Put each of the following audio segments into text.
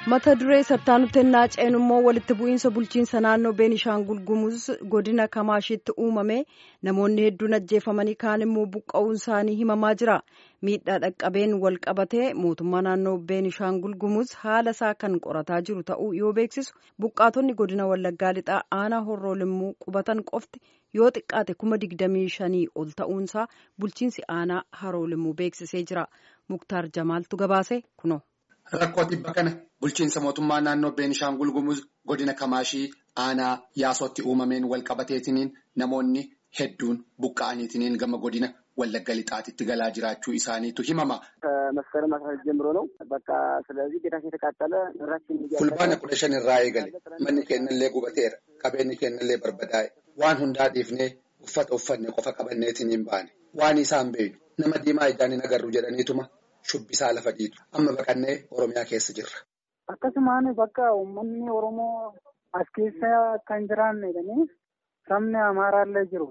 mata duree sattaanutti ennaa ceenu immoo walitti bu'iinsa bulchiinsa naannoo beenishaangul gumuz godina kamaashiitti uumame namoonni hedduun ajjeefamanii kaan immoo buqqa'uun isaanii himamaa jira miidhaa dhaqqabeen wal qabatee mootummaa naannoo beenishaangul gumuz haala isaa kan qorataa jiru ta'uu yoo beeksisu buqqaatonni godina wallaggaa lixaa aanaa horroo limmuu qubatan qofti yoo xiqqaate kuma digdamii shanii ol ta'uunsaa bulchiinsi aanaa haroo limmuu beeksisee jira muktaar jamaaltu gabaase kuno. Rakkoo dhibba kana bulchiinsa mootummaa naannoo Beenishaangul Gumuz godina Kamaashii aanaa yaasootti uumameen wal qabateetiniin namoonni hedduun buqqa'aniitiniin gama godina Wallagga Lixaatitti galaa jiraachuu isaaniitu himama. መስከረም አስራ ሁለት ጀምሮ ነው በቃ ስለዚህ ቤታችን የተቃጠለ ንብረታችን fulbaana kudha shan irraa eegale manni keenyallee gubateera qabeenyi keenyallee barbadaa'e waan hundaa dhiifnee uffata uffanne qofa qabanneetiniin baane waan isaan beeynu nama diimaa ijaan hin agarru jedhaniituma. Shubbisaa lafa dhiitu amma baqannee Oromiyaa keessa jirra. Akkasumaan bakka uummanni Oromoo as keessa kan jiraanne jedhanii sabni Amaaraallee jiru.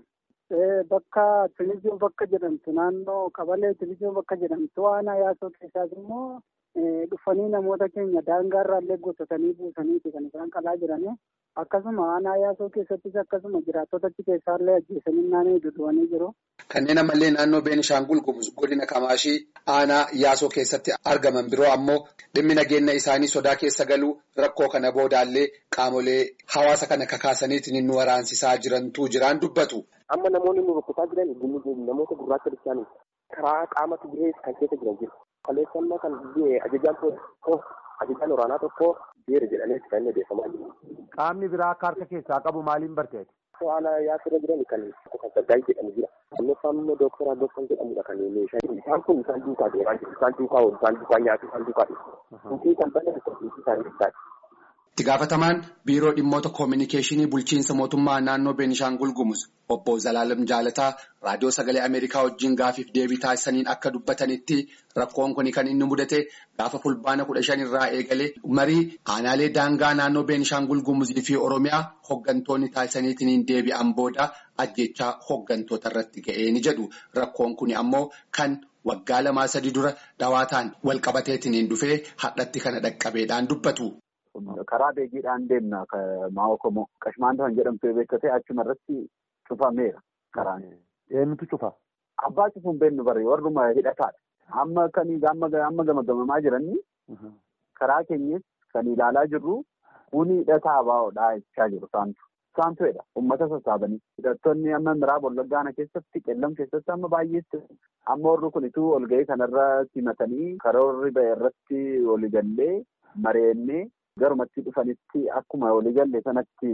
Bakka Tilijoo bakka jedhamtu naannoo Qabalee Tilijoo bakka jedhamtu aanaa yaasoo keessaas immoo dhufanii namoota keenya daangaarraallee gotatanii buusaniiti kan isaan qalaa jiranii. Akkasuma aanaa yaasoo keessattis akkasuma jiraattota achi keessaallee ajjeesanii naannoo duduwanii jiru. Kanneen ammallee naannoo Beenishaangul Gumuz godina Kamaashii aanaa yaasoo keessatti argaman biroo ammoo dhimmi nageenya isaanii sodaa keessa galuu rakkoo kana boodaallee qaamolee hawaasa kana kakaasaniitiin nu waraansisaa jirantu jiraan dubbatu. Amma namoonni nu rukkutaa jiran namoota gurraacha bishaanii karaa qaama Tigree kan keessa jiran jiru. Kaleessannaa kan ajajaan tokko ajajaan waraanaa tokko jeera jedhanii kan inni odeeffamaa jiru. Qaamni biraa akka harka keessaa qabu maaliin barteeti? Haala yaasirra jiran kan Saggaayii jedhamu jira. Annoffaan immoo Dooktar Addooffan jedhamudha kan meeshaa isaan kun isaan duukaa deemaa jiru. Isaan duukaa oolu, isaan duukaa nyaatu, isaan duukaa dhufu. Kutii kan bane kutii isaanii ibsaati. Itti gaafatamaan biiroo dhimmoota koominikeeshinii bulchiinsa mootummaa naannoo Beenishaangul Gumuz obbo Zalaalam Jaalataa raadiyoo sagalee Ameerikaa wajjin gaafiif deebii taasisaniin akka dubbatanitti rakkoon kun kan inni mudate gaafa fulbaana kudha shan irraa eegalee marii aanaalee daangaa naannoo Beenishaangul Gumuzii fi Oromiyaa hooggantoonni taasisaniitiin deebi'an booda ajjechaa hooggantoota irratti ga'ee ni jedhu rakkoon kun ammoo kan. Waggaa lamaa sadi dura dhawaataan wal qabateetiin dhufee hadhatti kana dhaqqabeedhaan dubbatu. Karaa beekiidhaan deemna maa'oo komoo qashmaan kan jedhamtu beektee achuma irratti cufameera karaan. Eenyutu cufa? Abbaa cufuun beennu barree warruma hidhataadha. Amma kan amma gamagamamaa jiranii karaa keenyas kan ilaalaa jirru kuni hidhataa baa'oodhaa jechaa jiru isaantu. Isaantuedha uummata sassaabanii hidhattoonni amma miraaba wallaggaana keessatti qellam keessatti amma baay'eetti amma warri kunituu olga'ii kanarra simatanii karoorri ba'e irratti waliigallee mareennee garumatti dhufanitti akkuma waliigalle sanatti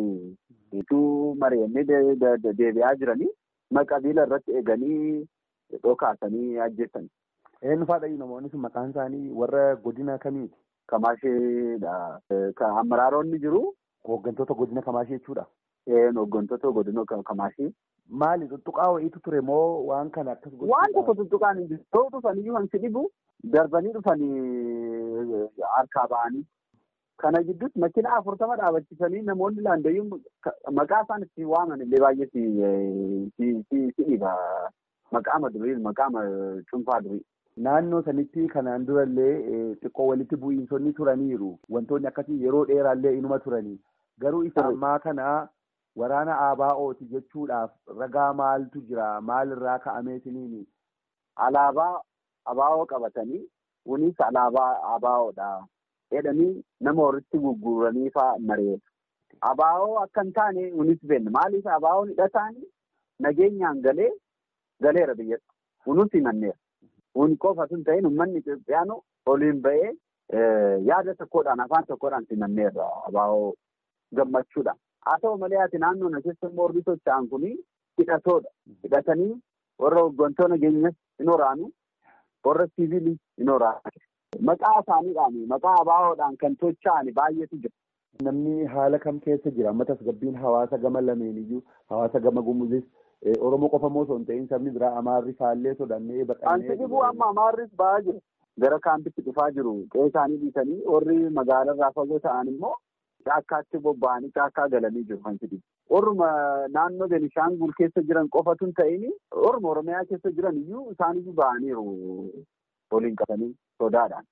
ituu mareennee deebi'aa jiranii maqabiila irratti eeganii dhokaasanii ajjeessan. Eenyu faadha namoonni sun maqaan isaanii warra godina kamiiti? Kamaasheedha. Amaraaronni jiru. Hooggantoota godina Kamaashee jechuudha. Hooggantoota godina Kamaashee. Maali tuttuqaa wayiitu ture moo waan kana akkas godhu? Waan tokko tuttuqaan hin jiru. Ta'u dhufaniyyuu kan si dhibu darbanii dhufanii harkaa ba'anii. Kana gidduutti makiina afurtama dhaabachisanii namoonni laandayyuu maqaa isaan itti waaman illee baay'ee si dhiba. Maqaama durii maqaama cuunfaa durii. Naannoo sanitti kanaan durallee xiqqoo walitti bu'iinsonni turaniiru. Wantoonni akkasii yeroo dheeraallee inuma turanii. Garuu isa ammaa kana waraana ABO'ti jechuudhaaf ragaa maaltu jira? Maalirraa ka'ameetiniini? Alaabaa ABO qabatanii kunis alaabaa ABO'dha. jedhanii nama walitti gurguranii fa'aa mareetu. ABO akka hin taane kunis beenna. Maaliif ABO'n hidhataan nageenyaan galee galeera biyyatti. Kunuunsi himanneera. Kun qofa tun ta'in uummanni Itoophiyaanu oliin ba'ee yaada tokkodhaan afaan tokkodhaan simanneerra ABO gammachuudhaan. Haa ta'u malee ati naannoo na keessa immoo warri socho'an kun hidhatoodha. Hidhatanii warra hooggantoota nageenyas hin waraanu warra siviilii hin waraanu. Maqaa isaaniidhaan maqaa ABO'dhaan kan socho'an baay'eetu jira. Namni haala kam keessa jira? Amma tasgabbiin hawaasa gama lameeniyyuu hawaasa gama gumuzis Oromoo qofa moo osoo hin ta'in sabni biraa Amaarri faallee sodannee baqannee. Anti dhibuu amma Amaarris ba'aa jiru. Gara kaampitti dhufaa jiru. Qe'ee isaanii dhiisanii warri magaalarraa fagoo ta'an immoo caakkaatti bobba'anii caakkaa galanii jiru kan jedhu. Orma naannoo Benishaangul keessa jiran qofatu hin ta'in orma Oromiyaa keessa jiran iyyuu isaaniyyuu ba'aniiru waliin qabanii sodaadhaan.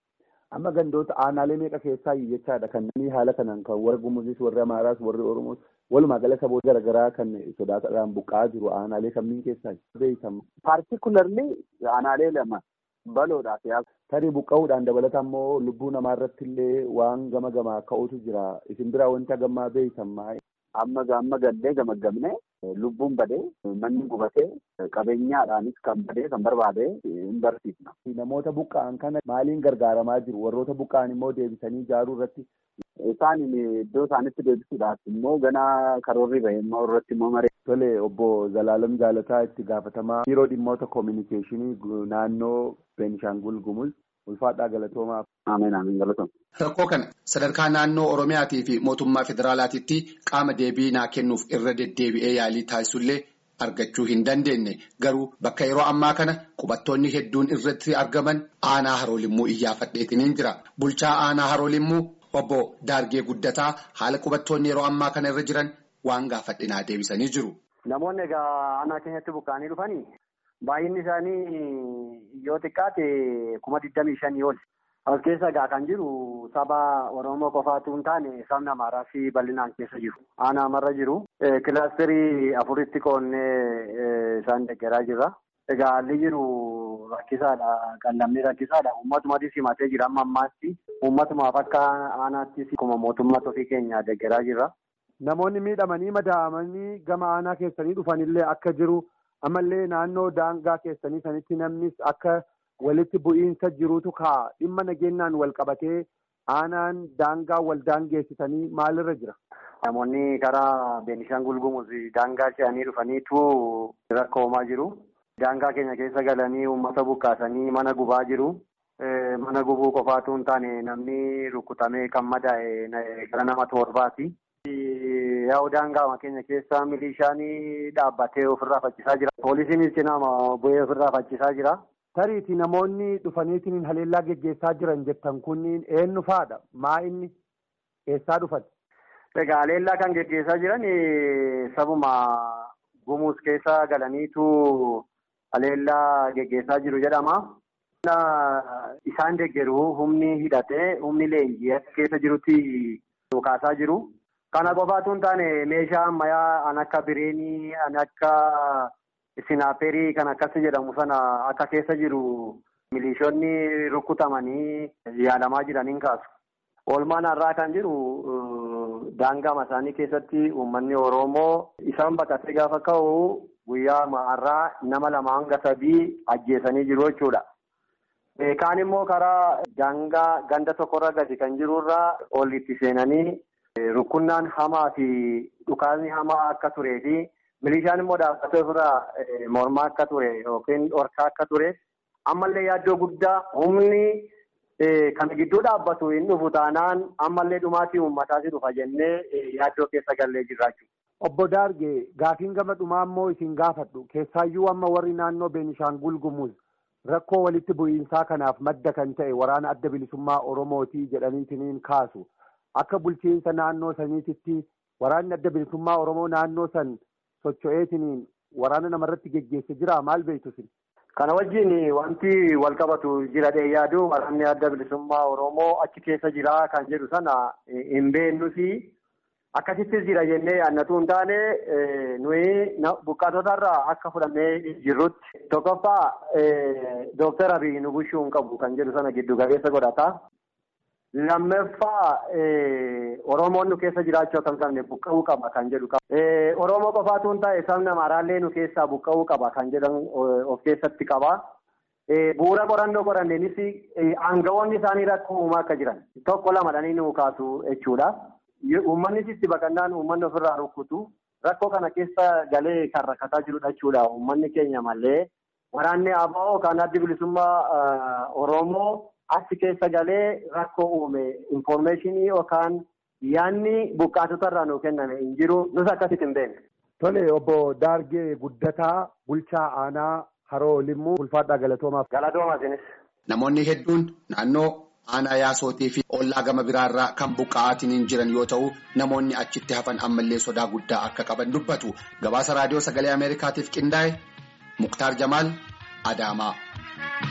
Amma gandoota aanaalee meeqa keessaa jechaadha kan namni haala kanaan kan warra Gumuzis warri Amaaraas warri Oromoos walumaa gala saboota garaagaraa kan sodaataadhaan buqqa'aa jiru aanaalee kamiin keessaa beekamu. Paartikularli aanaalee lama baloodhaaf yaasa. Tarii buqqa'uudhaan dabalata immoo lubbuu namaa irratti illee waan gama gamaa ka'utu jira. Isin biraa wanta gammaa beeytamaa. Amma amma gallee gamaggamne lubbuun badee manni gubatee qabeenyaadhaanis kan badee kan barbaade hin barsiifna. Namoota buqqa'an kana maaliin gargaaramaa jiru? Warroota buqqa'an immoo deebisanii ijaaruu irratti. Isaan iddoo isaanitti deebisuudhaaf immoo ganaa karoorri bahee immoo irratti immoo maree. Tole obbo Zalaalam Jaalataa itti gaafatamaa biiroo dhimmoota koominikeeshinii naannoo Beenishaangul Gumuz ulfaadhaa galatoomaaf. Ameen ameen galatooma. Rakkoo kana sadarkaa naannoo Oromiyaatii fi mootummaa federaalaatiitti qaama deebii naa kennuuf irra deddeebi'ee yaalii taasisullee argachuu hin dandeenye garuu bakka yeroo ammaa kana qubattoonni hedduun irratti argaman aanaa haroolimmuu iyyaafadheetiniin jira. Bulchaa aanaa haroolimmuu obbo Daargee Guddataa haala qubattoonni yeroo ammaa kana irra jiran waan gaafadhinaa deebisanii jiru. Namoonni egaa aanaa keenyatti buqqa'anii dhufanii baay'inni isaanii yoo xiqqaate kuma digdamii shanii ol. As keessa egaa kan jiru saba Oromoo qofaatu hin taane sabni Amaaraa fi bal'inaan keessa jiru. Aanaa amarra jiru. Kilaasterii afuritti qoonnee isaan deeggaraa jirra. Egaa haalli jiru rakkisaadha. Qallamni rakkisaadha. Uummatumaatis himatee jira amma ammaatti. Uummatumaaf akka aanaattis akkuma mootummaa ofii keenya deeggaraa jirra. Namoonni miidhamanii madaa'amanii gama aanaa keessanii dhufanillee akka jiru ammallee naannoo daangaa keessanii sanitti namnis akka walitti bu'iinsa jirutu ka'a dhimma nageenyaan wal qabatee aanaan daangaa wal daangeessisanii maalirra jira. Namoonni karaa Beenishaangul Gumuz daangaa ce'anii dhufaniitu rakkoomaa jiru. Daangaa keenya keessa galanii uummata buqqaasanii mana gubaa jiru. Mana gubuu qofaatu hin taane namni rukutamee kan madaa'e gara nama torbaati. Yaa'u daangaa keenya keessa milishaan dhaabbatee ofirraa faccisaa jira. Poolisiinis cinaa bu'ee ofirraa faccisaa jira. Tariitii namoonni dhufaniitiin haleellaa geggeessaa jiran jettan kunniin eenyu faadha? Maa inni eessaa dhufan? Egaa haleellaa kan geggeessaa jiran sabuma Gumuz keessa galaniitu haleellaa geggeessaa jiru jedhama. Isaan deeggaru humni hidhatee humni leenjii keessa jirutti dhukaasaa jiru. Kana qofaatu hin taane meeshaa ammayyaa an akka bireenii, an akka sinaaperii kan akkasi jedhamu sana akka keessa jiru milishoonni rukutamanii yaalamaa jiraniin kaasu. Oolmaan har'aa kan jiru daangaa isaanii keessatti uummanni Oromoo isaan baqatee gaafa ka'u guyyaa har'aa nama lama hanga sadii ajjeesanii jiru jechuudha. Kaan immoo karaa daangaa ganda tokkorra gadi kan jirurraa ol itti seenanii rukunnaan hamaa fi dhukaasni hamaa akka turee fi milishaan immoo dhaabbatee ofirraa mormaa akka ture yookiin dhorkaa akka ture ammallee yaaddoo guddaa humni kana gidduu dhaabbatu hin dhufu taanaan ammallee dhumaatii uummataas dhufa jennee yaaddoo keessa gallee jirra jechuudha. Obbo Daargee gaafiin gama dhumaa immoo isin gaafadhu keessaayyuu amma warri naannoo Beenishaangul Gumuz rakkoo walitti bu'iinsaa kanaaf madda kan ta'e waraana adda bilisummaa Oromootii jedhaniitiniin kaasu akka bulchiinsa naannoo saniititti waraanni adda bilisummaa Oromoo naannoo san socho'eetiniin waraana namarratti geggeesse jira maal beektu sin? Kana wajjin wanti wal qabatu jira dhee yaadu waraanni adda bilisummaa Oromoo achi keessa jira kan jedhu sana hin beeknusi. Akkasittis jira jennee yaadnatu hin taane nuyi buqqaatota irraa akka fudhannee jirrutti tokkoffaa Dooktar Abiy nu bushuu hin qabu kan jedhu sana giddu galeessa godhata. Lammaffaa Oromoon nu keessa jiraachuu akka hin qabne buqqa'uu qaba kan jedhu qaba. Oromoo qofaatu hin taane sabni Amaaraallee nu keessaa buqqa'uu qaba kan jedhan of keessatti qaba. Bu'uura qorannoo qoranneenis aangawoonni isaanii rakkoo uumaa akka jiran tokko lamadhanii nu kaasu jechuudha. Uummanni itti baqannaan uummanni ofirraa rukkutu rakkoo kana keessa galee kan rakkataa jirudha jechuudha. Uummanni keenya malee waraanni ABO kan addi bilisummaa Oromoo achi keessa galee rakkoo uume infoormeeshinii yookaan yaanni buqqaatota irraa nuu kenname hin jiru nus akkasitti hin beekne. Tole obbo Daargee Guddataa bulchaa aanaa Haroo Limmuu ulfaadhaa galatoomaaf. Galatoomaa isinis. Namoonni hedduun naannoo aanaa yaasootii fi ollaa gama biraarraa kan buqqa'aatiin jiran yoo ta'u namoonni achitti hafan ammallee sodaa guddaa akka qaban dubbatu gabaasa raadiyoo sagalee ameerikaatiif qindaa'e muktaar jamaal adaamaa.